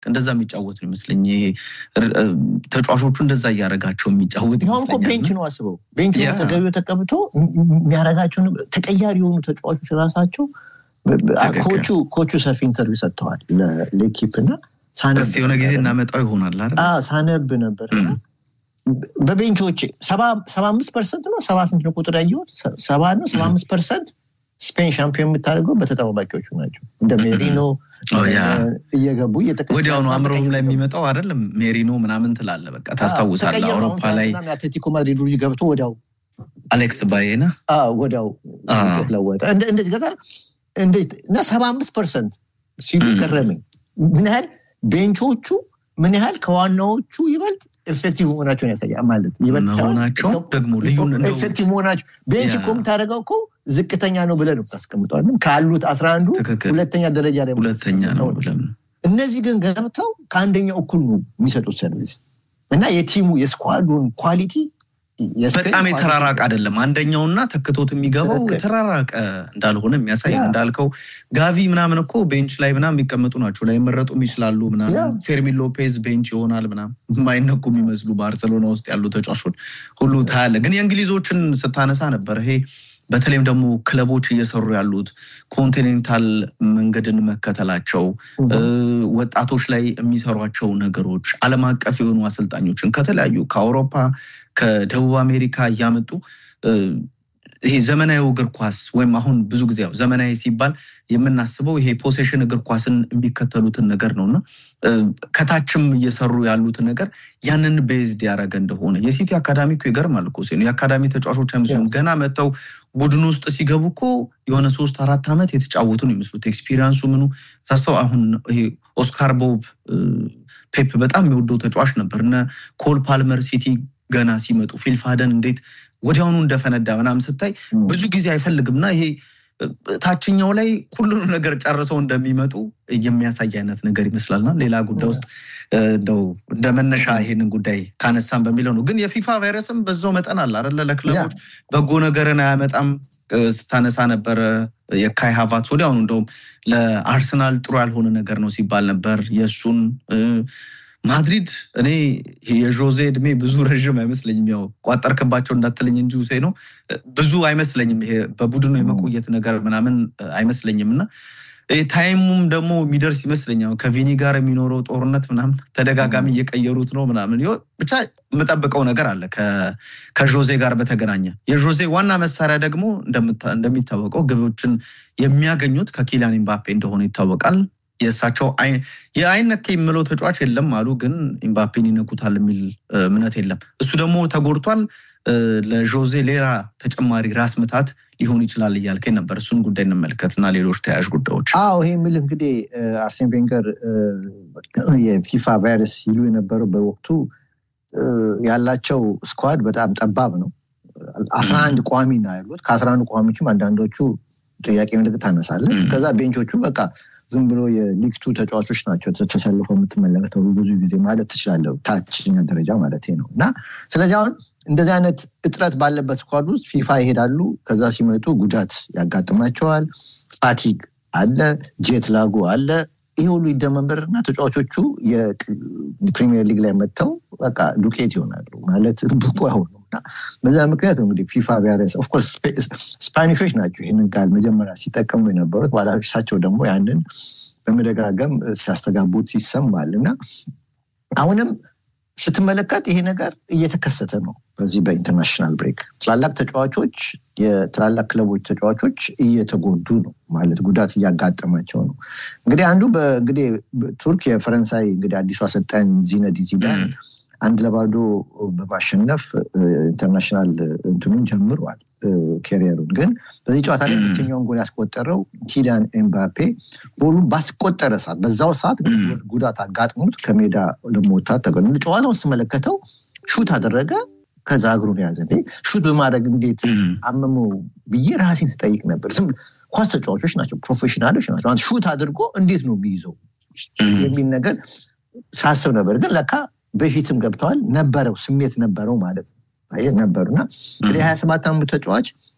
እንደዛ የሚጫወት ነው ይመስለኝ። ይሄ ተጫዋቾቹ እንደዛ እያደረጋቸው የሚጫወት ይሁን እኮ ቤንች ነው አስበው፣ ቤንች ነው ተገቢው ተቀብቶ የሚያደርጋቸው ተቀያሪ የሆኑ ተጫዋቾች ራሳቸው ኮቹ ኮቹ ሰፊ ኢንተርቪው ሰጥተዋል ለሌኪፕ እና እስኪ የሆነ ጊዜ እናመጣው ይሆናል አይደል? ሳነብ ነበር በቤንቾች ሰባ አምስት ፐርሰንት ነው ሰባ ስንት ነው ቁጥር ያየሁት ሰባ ነው ሰባ አምስት ፐርሰንት ስፔን ሻምፒዮን የምታደርገው በተጠባባቂዎቹ ናቸው እንደ ሜሪኖ እየገቡ ወዲያውኑ አእምሮም ላይ የሚመጣው አይደለም ሜሪኖ ምናምን ትላለ በቃ ታስታውሳለህ አውሮፓ ላይ የአትሌቲኮ ማድሪድ ልጅ ገብቶ ወዲያው አሌክስ ባዬና ወዲያው ለወጠ እንደዚህ ገጠር እና ሰባ አምስት ፐርሰንት ሲሉ ገረመኝ ምን ያህል ቤንቾቹ ምን ያህል ከዋናዎቹ ይበልጥ ኤፌክቲቭ መሆናቸውን ያሳያል ማለት መሆናቸው ደግሞ ልዩ ኤፌክቲቭ መሆናቸው ቤንች እኮ የምታደርገው እኮ ዝቅተኛ ነው ብለህ ነው ታስቀምጠዋል ካሉት አስራ አንዱ ሁለተኛ ደረጃ ላይ ሁለተኛ ነው እነዚህ ግን ገብተው ከአንደኛው እኩል ነው የሚሰጡት ሰርቪስ እና የቲሙ የስኳዱን ኳሊቲ በጣም የተራራቀ አይደለም። አንደኛውና ተክቶት የሚገባው የተራራቀ እንዳልሆነ የሚያሳይ እንዳልከው ጋቪ ምናምን እኮ ቤንች ላይ ምናምን የሚቀመጡ ናቸው ላይ መረጡም ይችላሉ ምናምን ፌርሚን ሎፔዝ ቤንች ይሆናል ምናምን የማይነኩ የሚመስሉ ባርሰሎና ውስጥ ያሉ ተጫዋቾች ሁሉ ታያለ። ግን የእንግሊዞችን ስታነሳ ነበር ይሄ በተለይም ደግሞ ክለቦች እየሰሩ ያሉት ኮንቲኔንታል መንገድን መከተላቸው ወጣቶች ላይ የሚሰሯቸው ነገሮች ዓለም አቀፍ የሆኑ አሰልጣኞችን ከተለያዩ ከአውሮፓ ከደቡብ አሜሪካ እያመጡ ይሄ ዘመናዊ እግር ኳስ ወይም አሁን ብዙ ጊዜ ያው ዘመናዊ ሲባል የምናስበው ይሄ ፖሴሽን እግር ኳስን የሚከተሉትን ነገር ነው እና ከታችም እየሰሩ ያሉትን ነገር ያንን ቤዝድ ያደረገ እንደሆነ የሲቲ አካዳሚ እኮ ይገርማል እኮ ሲሆን የአካዳሚ ተጫዋቾች አይመስሉም። ገና መጥተው ቡድን ውስጥ ሲገቡ እኮ የሆነ ሶስት አራት ዓመት የተጫወቱ ነው የሚመስሉት። ኤክስፒሪንሱ ምኑ ሳሰው አሁን ይሄ ኦስካር ቦብ ፔፕ በጣም የሚወደው ተጫዋች ነበር። እነ ኮል ፓልመር ሲቲ ገና ሲመጡ ፊልፋደን እንዴት ወዲያውኑ እንደፈነዳ ምናምን ስታይ ብዙ ጊዜ አይፈልግምና ይሄ ታችኛው ላይ ሁሉንም ነገር ጨርሰው እንደሚመጡ የሚያሳይ አይነት ነገር ይመስላልና ሌላ ጉዳይ ውስጥ እንደው እንደ መነሻ ይሄንን ጉዳይ ካነሳም በሚለው ነው። ግን የፊፋ ቫይረስም በዛው መጠን አለ አይደለ? ለክለቦች በጎ ነገርን አያመጣም ስታነሳ ነበረ። የካይ ሃቫርትዝ ወዲያውኑ እንደውም ለአርሰናል ጥሩ ያልሆነ ነገር ነው ሲባል ነበር የእሱን ማድሪድ እኔ የዦዜ እድሜ ብዙ ረዥም አይመስለኝም። ያው ቋጠርክባቸው እንዳትለኝ እንጂ ውሴ ነው ብዙ አይመስለኝም። ይሄ በቡድኑ የመቆየት ነገር ምናምን አይመስለኝም እና ታይሙም ደግሞ የሚደርስ ይመስለኛል። ከቪኒ ጋር የሚኖረው ጦርነት ምናምን ተደጋጋሚ እየቀየሩት ነው ምናምን ብቻ የምጠብቀው ነገር አለ ከዦዜ ጋር በተገናኘ። የዦዜ ዋና መሳሪያ ደግሞ እንደሚታወቀው ግቦችን የሚያገኙት ከኪሊያን ኤምባፔ እንደሆነ ይታወቃል። የእሳቸው የአይን ነክ የምለው ተጫዋች የለም አሉ፣ ግን ኤምባፔን ይነኩታል የሚል እምነት የለም። እሱ ደግሞ ተጎድቷል። ለዦዜ ሌላ ተጨማሪ ራስ ምታት ሊሆን ይችላል እያልከኝ ነበር። እሱን ጉዳይ እንመልከት እና ሌሎች ተያያዥ ጉዳዮች። አዎ ይሄ የሚል እንግዲህ አርሴን ቬንገር የፊፋ ቫይረስ ሲሉ የነበረው በወቅቱ ያላቸው ስኳድ በጣም ጠባብ ነው። አስራ አንድ ቋሚ ነው ያሉት። ከአስራ አንድ ቋሚዎችም አንዳንዶቹ ጥያቄ ምልክት ታነሳለን። ከዛ ቤንቾቹ በቃ ዝም ብሎ የሊግቱ ተጫዋቾች ናቸው ተሰልፈው የምትመለከተው ብዙ ጊዜ ማለት ትችላለህ። ታችኛ ደረጃ ማለት ነው እና ስለዚህ አሁን እንደዚህ አይነት እጥረት ባለበት ስኳድ ውስጥ ፊፋ ይሄዳሉ። ከዛ ሲመጡ ጉዳት ያጋጥማቸዋል። ፋቲግ አለ፣ ጄት ላጉ አለ። ይህ ሁሉ ይደመንበርና ተጫዋቾቹ የፕሪሚየር ሊግ ላይ መጥተው በቃ ዱቄት ይሆናሉ ማለት ብቁ አይሆኑም። እና በዛ ምክንያት ነው እንግዲህ ፊፋ ቫይረስ ኦፍኮርስ ስፓኒሾች ናቸው ይህንን ቃል መጀመሪያ ሲጠቀሙ የነበሩት ባላፊሳቸው ደግሞ ያንን በመደጋገም ሲያስተጋቡት ይሰማል እና አሁንም ስትመለከት ይሄ ነገር እየተከሰተ ነው። በዚህ በኢንተርናሽናል ብሬክ ትላላቅ ተጫዋቾች የትላላቅ ክለቦች ተጫዋቾች እየተጎዱ ነው ማለት ጉዳት እያጋጠማቸው ነው። እንግዲህ አንዱ እንግዲህ ቱርክ የፈረንሳይ እንግዲህ አዲሱ አሰልጣኝ ዚነዲን ዚዳን አንድ ለባዶ በማሸነፍ ኢንተርናሽናል እንትኑን ጀምሯል ኬሪየሩን። ግን በዚህ ጨዋታ ላይ ብቸኛውን ጎል ያስቆጠረው ኪሊያን ኤምባፔ ጎሉን ባስቆጠረ ሰዓት በዛው ሰዓት ጉዳት አጋጥሞት ከሜዳ ለመውጣት ተገ ጨዋታውን ስትመለከተው ሹት አደረገ። ከዛ እግሩን ያዘ። ሹት በማድረግ እንዴት አመመው ብዬ ራሴን ስጠይቅ ነበር። ዝም ኳስ ተጫዋቾች ናቸው፣ ፕሮፌሽናሎች ናቸው። አንድ ሹት አድርጎ እንዴት ነው የሚይዘው የሚል ነገር ሳስብ ነበር። ግን ለካ በፊትም ገብተዋል ነበረው ስሜት ነበረው ማለት ነው ነበሩ እና እንግዲህ ሀያ ሰባት ዓመቱ ተጫዋች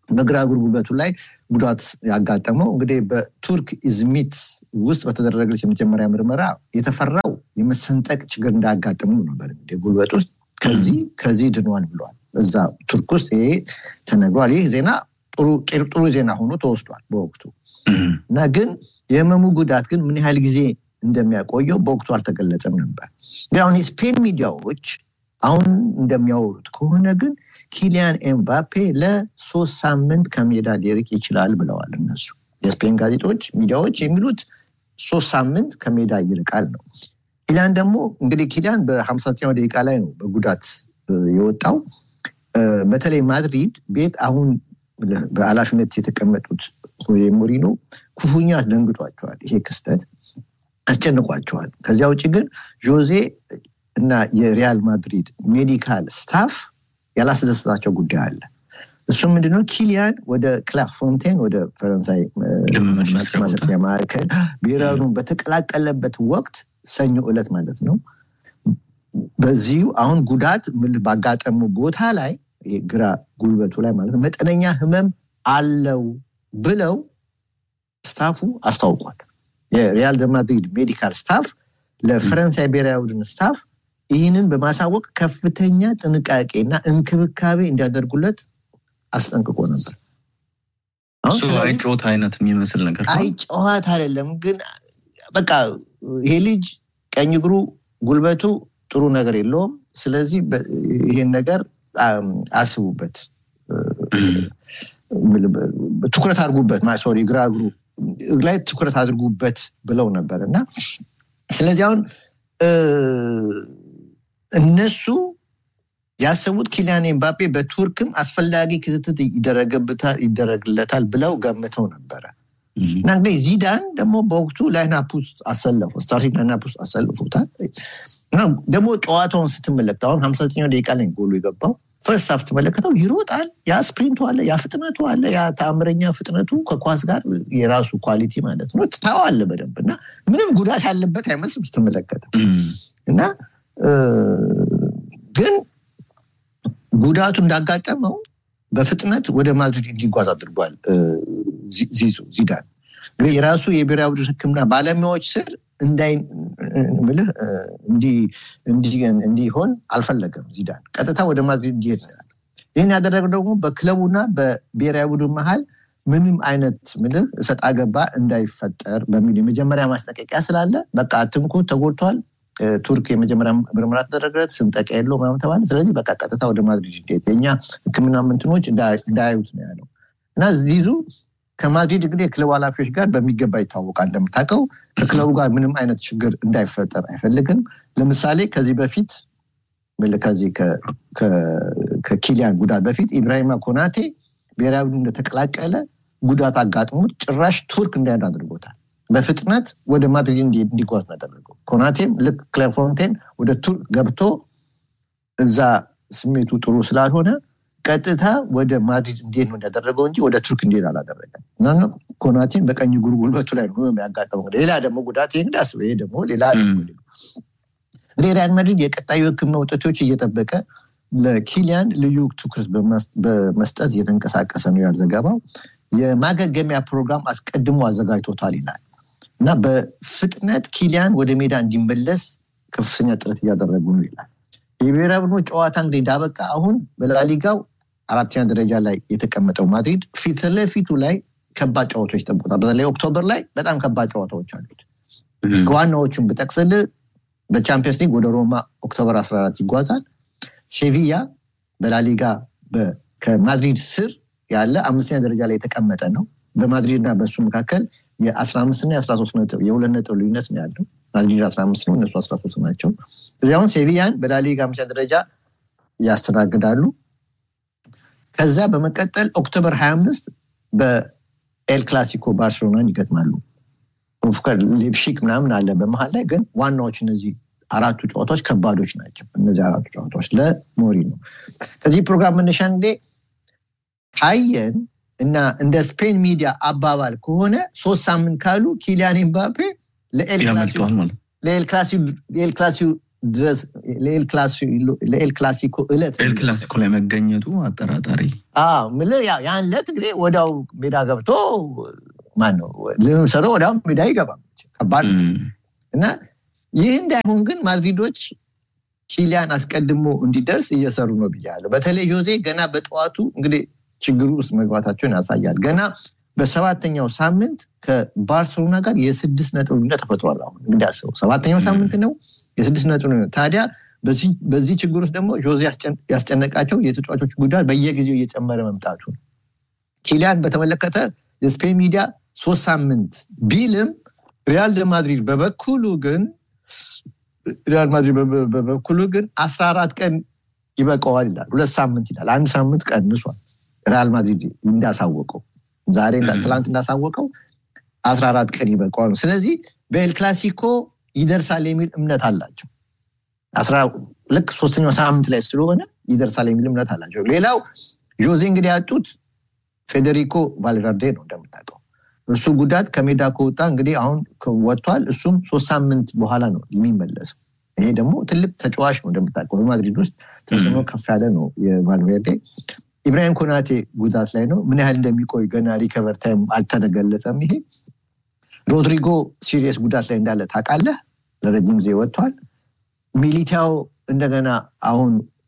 በግራ እግር ጉልበቱ ላይ ጉዳት ያጋጠመው እንግዲህ በቱርክ ኢዝሚት ውስጥ በተደረገች የመጀመሪያ ምርመራ የተፈራው የመሰንጠቅ ችግር እንዳያጋጥመው ነበር። እንግዲህ ጉልበት ውስጥ ከዚህ ከዚህ ድኗል ብለዋል። እዛ ቱርክ ውስጥ ይሄ ተነግሯል። ይህ ዜና ጥሩ ዜና ሆኖ ተወስዷል በወቅቱ እና ግን የህመሙ ጉዳት ግን ምን ያህል ጊዜ እንደሚያቆየው በወቅቱ አልተገለጸም ነበር። ግን አሁን የስፔን ሚዲያዎች አሁን እንደሚያወሩት ከሆነ ግን ኪሊያን ኤምባፔ ለሶስት ሳምንት ከሜዳ ሊርቅ ይችላል ብለዋል እነሱ የስፔን ጋዜጦች ሚዲያዎች የሚሉት ሶስት ሳምንት ከሜዳ ይርቃል ነው። ኪሊያን ደግሞ እንግዲህ ኪሊያን በሀምሳኛው ደቂቃ ላይ ነው በጉዳት የወጣው። በተለይ ማድሪድ ቤት አሁን በኃላፊነት የተቀመጡት ሆዜ ሞሪኖ ክፉኛ አስደንግጧቸዋል። ይሄ ክስተት አስጨንቋቸዋል። ከዚያ ውጭ ግን ጆዜ እና የሪያል ማድሪድ ሜዲካል ስታፍ ያላስደሰታቸው ጉዳይ አለ። እሱም ምንድነው? ኪሊያን ወደ ክላር ፎንቴን ወደ ፈረንሳይ ማሰልጠኛ ማዕከል ብሔራዊን በተቀላቀለበት ወቅት ሰኞ ዕለት ማለት ነው። በዚሁ አሁን ጉዳት ባጋጠሙ ቦታ ላይ ግራ ጉልበቱ ላይ ማለት ነው መጠነኛ ህመም አለው ብለው ስታፉ አስታውቋል። የሪያል ማድሪድ ሜዲካል ስታፍ ለፈረንሳይ ብሔራዊ ቡድን ስታፍ ይህንን በማሳወቅ ከፍተኛ ጥንቃቄና እንክብካቤ እንዲያደርጉለት አስጠንቅቆ ነበር። አይጮት አይነት የሚመስል ነገር አይጨዋት አይደለም፣ ግን በቃ ይሄ ልጅ ቀኝ እግሩ ጉልበቱ ጥሩ ነገር የለውም። ስለዚህ ይህን ነገር አስቡበት፣ ትኩረት አድርጉበት። ሶሪ ግራ እግሩ ላይ ትኩረት አድርጉበት ብለው ነበር እና ስለዚህ አሁን እነሱ ያሰቡት ኪሊያን ኤምባፔ በቱርክም አስፈላጊ ክትትል ይደረግለታል ብለው ገምተው ነበረ እና እንግዲህ ዚዳን ደግሞ በወቅቱ ላይናፕ ውስጥ አሰለፉ ስታርቲንግ ላይናፕ ውስጥ አሰልፉታል። ደግሞ ጨዋታውን ስትመለከተው አሁን ሀምሳ ዘጠኛው ደቂቃ ላይ ጎሉ የገባው ፈርስት ሀፍ ትመለከተው ይሮጣል። ያ ስፕሪንቱ አለ፣ ያ ፍጥነቱ አለ፣ ያ ተአምረኛ ፍጥነቱ ከኳስ ጋር የራሱ ኳሊቲ ማለት ነው ታዋለ በደንብ እና ምንም ጉዳት ያለበት አይመስልም ስትመለከተው እና ግን ጉዳቱ እንዳጋጠመው በፍጥነት ወደ ማድሪድ እንዲጓዝ አድርጓል ዚዙ ዚዳን የራሱ የብሔራዊ ቡድን ሕክምና ባለሙያዎች ስር እንዳይምልህ እንዲሆን አልፈለገም። ዚዳን ቀጥታ ወደ ማድሪድ እንዲሄድ ይህን ያደረገው ደግሞ በክለቡና በብሔራዊ ቡድን መሀል ምንም አይነት ምልህ እሰጥ አገባ እንዳይፈጠር በሚል የመጀመሪያ ማስጠንቀቂያ ስላለ በቃ አትንኩ፣ ተጎድቷል ቱርክ የመጀመሪያ ምርመራ ተደረገለት፣ ስንጠቃ የለው ምናምን ተባለ። ስለዚህ በቃ ቀጥታ ወደ ማድሪድ እንዴት የኛ ህክምና ምንትኖች እንዳያዩት ነው ያለው እና ዚዙ ከማድሪድ እንግዲህ የክለቡ ኃላፊዎች ጋር በሚገባ ይታወቃል። እንደምታውቀው ከክለቡ ጋር ምንም አይነት ችግር እንዳይፈጠር አይፈልግም። ለምሳሌ ከዚህ በፊት ከዚህ ከኪሊያን ጉዳት በፊት ኢብራሂማ ኮናቴ ብሔራዊ ቡድን እንደተቀላቀለ ጉዳት አጋጥሞት ጭራሽ ቱርክ እንዳያድ አድርጎታል። በፍጥነት ወደ ማድሪድ እንዲጓዝ ነው ያደረገው። ኮናቴም ልክ ክለፎንቴን ወደ ቱርክ ገብቶ እዛ ስሜቱ ጥሩ ስላልሆነ ቀጥታ ወደ ማድሪድ እንዲሄድ ነው እንዳደረገው እንጂ ወደ ቱርክ እንዲሄድ አላደረገም። ኮናቴም በቀኝ እግሩ ጉልበቱ ላይ ነው ያጋጠመው። ሌላ ደግሞ ጉዳት እንግዳስ ይሄ ደግሞ ሌላ እንግዲህ ሪያል ማድሪድ የቀጣዩ ሕክምና ውጤቶች እየጠበቀ ለኪሊያን ልዩ ትኩረት በመስጠት እየተንቀሳቀሰ ነው ያል ዘገባው። የማገገሚያ ፕሮግራም አስቀድሞ አዘጋጅቶታል ይላል እና በፍጥነት ኪሊያን ወደ ሜዳ እንዲመለስ ከፍተኛ ጥረት እያደረጉ ነው ይላል። የብሔራዊ ቡድኑ ጨዋታ እንግዲህ እንዳበቃ አሁን በላሊጋው አራተኛ ደረጃ ላይ የተቀመጠው ማድሪድ ፊት ለፊቱ ላይ ከባድ ጨዋታዎች ይጠብቁታል። በተለይ ኦክቶበር ላይ በጣም ከባድ ጨዋታዎች አሉት። ከዋናዎቹን ብጠቅስል በቻምፒየንስ ሊግ ወደ ሮማ ኦክቶበር 14 ይጓዛል። ሴቪያ በላሊጋ ከማድሪድ ስር ያለ አምስተኛ ደረጃ ላይ የተቀመጠ ነው። በማድሪድ እና በእሱ መካከል የ15 እና የ13 ነጥብ የሁለት ነጥብ ልዩነት ነው ያለው። ማድሪድ 15 ነው፣ እነሱ 13 ናቸው። እዚህ አሁን ሴቪያን በላሊጋ አምስተኛ ደረጃ ያስተናግዳሉ። ከዛ በመቀጠል ኦክቶበር 25 በኤል ክላሲኮ ባርሴሎናን ይገጥማሉ። ሌፕሺክ ምናምን አለ በመሀል ላይ ግን ዋናዎች እነዚህ አራቱ ጨዋታዎች ከባዶች ናቸው። እነዚህ አራቱ ጨዋታዎች ለሞሪ ነው። ከዚህ ፕሮግራም መነሻ እንዴ ካየን እና እንደ ስፔን ሚዲያ አባባል ከሆነ ሶስት ሳምንት ካሉ ኪሊያን ኤምባፔ ለኤል ክላሲዮ ድረስ ለኤል ክላሲኮ እለት ኤል ክላሲኮ ላይ መገኘቱ አጠራጣሪ ያን ዕለት እንግዲህ ወዲያው ሜዳ ገብቶ ማነው ልምሰሮ ወዲያው ሜዳ ይገባል። ከባድ እና ይህ እንዳይሆን ግን ማድሪዶች ኪሊያን አስቀድሞ እንዲደርስ እየሰሩ ነው ብያለሁ። በተለይ ጆዜ ገና በጠዋቱ እንግዲህ ችግሩ ውስጥ መግባታቸውን ያሳያል። ገና በሰባተኛው ሳምንት ከባርሴሎና ጋር የስድስት ነጥብ ልዩነት ተፈጥሯል። አሁን እንግዲህ አስበው ሰባተኛው ሳምንት ነው የስድስት ነጥብ ልዩነት። ታዲያ በዚህ ችግር ውስጥ ደግሞ ጆዜ ያስጨነቃቸው የተጫዋቾች ጉዳት በየጊዜው እየጨመረ መምጣቱ ነው። ኪሊያን በተመለከተ የስፔን ሚዲያ ሶስት ሳምንት ቢልም ሪያል ደ ማድሪድ በበኩሉ ግን ሪያል ማድሪድ በበኩሉ ግን አስራ አራት ቀን ይበቀዋል ይላል። ሁለት ሳምንት ይላል። አንድ ሳምንት ቀንሷል። ሪያል ማድሪድ እንዳሳወቀው ዛሬ ትላንት እንዳሳወቀው አስራ አራት ቀን ይበቀዋል። ስለዚህ በኤል ክላሲኮ ይደርሳል የሚል እምነት አላቸው። ልክ ሶስተኛው ሳምንት ላይ ስለሆነ ይደርሳል የሚል እምነት አላቸው። ሌላው ጆዜ እንግዲህ ያጡት ፌዴሪኮ ቫልቨርዴ ነው እንደምታውቀው እሱ ጉዳት ከሜዳ ከወጣ እንግዲህ አሁን ወጥቷል። እሱም ሶስት ሳምንት በኋላ ነው የሚመለሰው። ይሄ ደግሞ ትልቅ ተጫዋች ነው እንደምታውቀው በማድሪድ ውስጥ ተጽዕኖ ከፍ ያለ ነው የቫልቬርዴ። ኢብራሂም ኮናቴ ጉዳት ላይ ነው። ምን ያህል እንደሚቆይ ገና ሪከቨር ታይም አልተገለጸም። ይሄ ሮድሪጎ ሲሪየስ ጉዳት ላይ እንዳለ ታውቃለህ። ለረጅም ጊዜ ወጥቷል። ሚሊታው እንደገና አሁን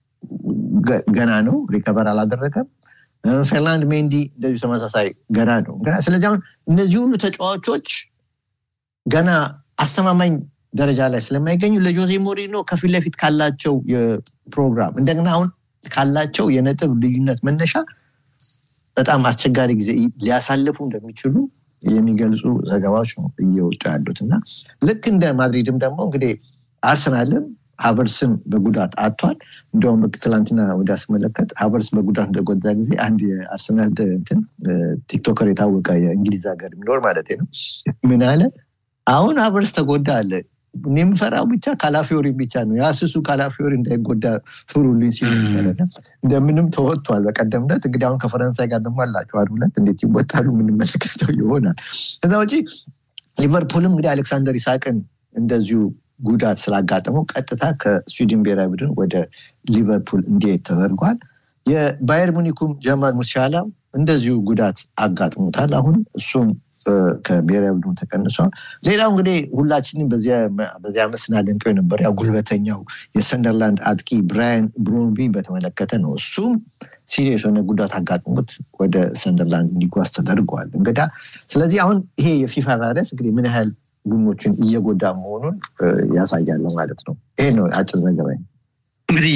ገና ነው፣ ሪከቨር አላደረገም። ፌርላንድ ሜንዲ እንደዚሁ ተመሳሳይ ገና ነው። ስለዚህ አሁን እነዚህ ሁሉ ተጫዋቾች ገና አስተማማኝ ደረጃ ላይ ስለማይገኙ ለጆዜ ሞሪኖ ከፊት ለፊት ካላቸው የፕሮግራም እንደገና አሁን ካላቸው የነጥብ ልዩነት መነሻ በጣም አስቸጋሪ ጊዜ ሊያሳልፉ እንደሚችሉ የሚገልጹ ዘገባዎች ነው እየወጡ ያሉት እና ልክ እንደ ማድሪድም ደግሞ እንግዲህ አርሰናልም ሀቨርስም በጉዳት አጥቷል። እንዲሁም ትላንትና ወደ ስመለከት ሀቨርስ በጉዳት እንደጎዳ ጊዜ አንድ የአርሰናል እንትን ቲክቶከር የታወቀ የእንግሊዝ ሀገር የሚኖር ማለት ነው ምን አለ፣ አሁን ሀቨርስ ተጎዳ አለ። እኔ የምፈራው ብቻ ካላፊዮሪ ብቻ ነው የአስሱ ካላፊዮሪ እንዳይጎዳ ፍሩልኝ ሲል እንደምንም ተወጥቷል። በቀደምነት እንግዲህ አሁን ከፈረንሳይ ጋር ደግሞ አላቸው አንድ ሁለት እንዴት ይወጣሉ የምንመለከተው ይሆናል። ከዛ ውጪ ሊቨርፑልም እንግዲህ አሌክሳንደር ኢሳቅን እንደዚሁ ጉዳት ስላጋጠመው ቀጥታ ከስዊድን ብሔራዊ ቡድን ወደ ሊቨርፑል እንዲሄድ ተደርጓል። የባየር ሙኒኩም ጀማል ሙሲያላ እንደዚሁ ጉዳት አጋጥሞታል። አሁን እሱም ከብሔራዊ ቡድኑ ተቀንሷል። ሌላው እንግዲህ ሁላችንም በዚያ ዓመት ስናደንቀው የነበረ ያው ጉልበተኛው የሰንደርላንድ አጥቂ ብራያን ብሮንቢ በተመለከተ ነው። እሱም ሲሪየስ የሆነ ጉዳት አጋጥሞት ወደ ሰንደርላንድ እንዲጓዝ ተደርገዋል። እንግዳ ስለዚህ አሁን ይሄ የፊፋ ቫይረስ እንግዲህ ምን ያህል ቡድኖችን እየጎዳ መሆኑን ያሳያል ማለት ነው። ይሄ ነው አጭር ዘገባ። እንግዲህ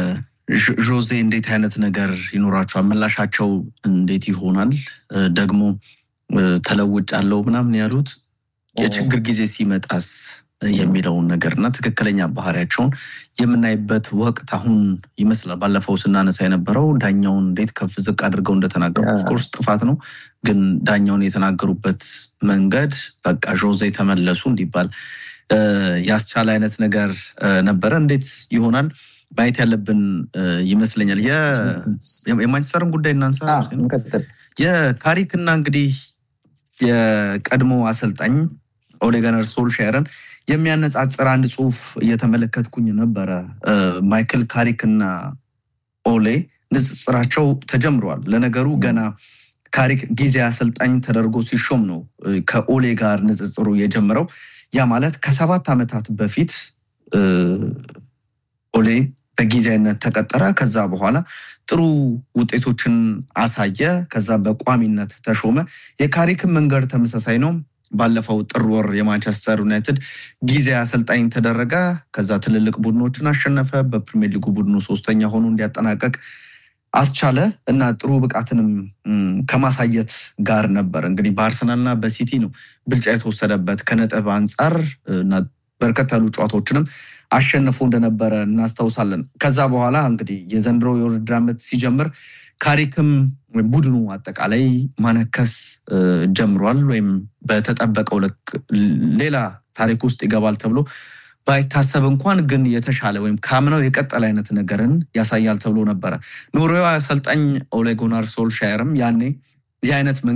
ዦዜ እንዴት አይነት ነገር ይኖራቸዋል? ምላሻቸው እንዴት ይሆናል? ደግሞ ተለውጫለሁ ምናምን ያሉት የችግር ጊዜ ሲመጣስ የሚለውን ነገር እና ትክክለኛ ባህሪያቸውን የምናይበት ወቅት አሁን ይመስላል። ባለፈው ስናነሳ የነበረው ዳኛውን እንዴት ከፍ ዝቅ አድርገው እንደተናገሩ ኦፍኮርስ ጥፋት ነው፣ ግን ዳኛውን የተናገሩበት መንገድ በቃ ዦዜ ተመለሱ እንዲባል ያስቻለ አይነት ነገር ነበረ። እንዴት ይሆናል ማየት ያለብን ይመስለኛል። የማንቸስተርን ጉዳይ እናንሳ። የካሪክ እና እንግዲህ የቀድሞ አሰልጣኝ ኦሌ ጉናር ሶልሻየርን የሚያነጻጽር አንድ ጽሁፍ እየተመለከትኩኝ ነበረ። ማይክል ካሪክ እና ኦሌ ንጽጽራቸው ተጀምረዋል። ለነገሩ ገና ካሪክ ጊዜ አሰልጣኝ ተደርጎ ሲሾም ነው ከኦሌ ጋር ንጽጽሩ የጀመረው። ያ ማለት ከሰባት ዓመታት በፊት ኦሌ በጊዜያዊነት ተቀጠረ። ከዛ በኋላ ጥሩ ውጤቶችን አሳየ። ከዛ በቋሚነት ተሾመ። የካሪክን መንገድ ተመሳሳይ ነው። ባለፈው ጥር ወር የማንቸስተር ዩናይትድ ጊዜ አሰልጣኝ ተደረገ። ከዛ ትልልቅ ቡድኖችን አሸነፈ። በፕሪሚየር ሊጉ ቡድኑ ሶስተኛ ሆኖ እንዲያጠናቀቅ አስቻለ እና ጥሩ ብቃትንም ከማሳየት ጋር ነበር። እንግዲህ በአርሰናልና በሲቲ ነው ብልጫ የተወሰደበት ከነጥብ አንጻር እና በርከት ያሉ ጨዋታዎችንም አሸንፎ እንደነበረ እናስታውሳለን። ከዛ በኋላ እንግዲህ የዘንድሮ የውድድር ዓመት ሲጀምር ካሪክም ወይም ቡድኑ አጠቃላይ ማነከስ ጀምሯል። ወይም በተጠበቀው ልክ ሌላ ታሪክ ውስጥ ይገባል ተብሎ ባይታሰብ እንኳን ግን የተሻለ ወይም ከአምናው የቀጠለ አይነት ነገርን ያሳያል ተብሎ ነበረ። ኖርዌያዊ አሰልጣኝ ኦሌ ጉናር ሶልሻየርም ያኔ ይህ አይነት